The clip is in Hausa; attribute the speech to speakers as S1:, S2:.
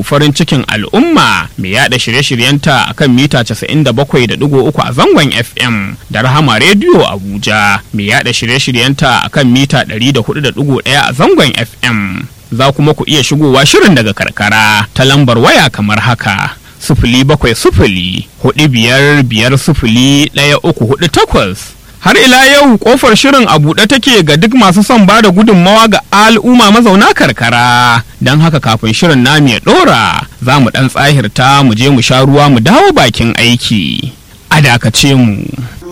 S1: farin cikin al'umma mai yada shirye-shiryenta akan mita 97.3 a zangon FM da Rahama Radio Abuja mai yada shirye-shiryenta akan mita 104.1 a zangon FM. Za kuma ku iya shigowa shirin daga karkara ta lambar waya kamar haka. Sufuli bakwai sufuli, hudu biyar biyar sufuli ɗaya uku hudu takwas. har ila yau kofar shirin a buɗe take ga duk masu son ba da gudunmawa ga al'umma mazauna karkara don haka kafin shirin namu ya ɗora za mu ɗan tsahirta mu je mu sha ruwa mu dawo bakin aiki a dakace mu.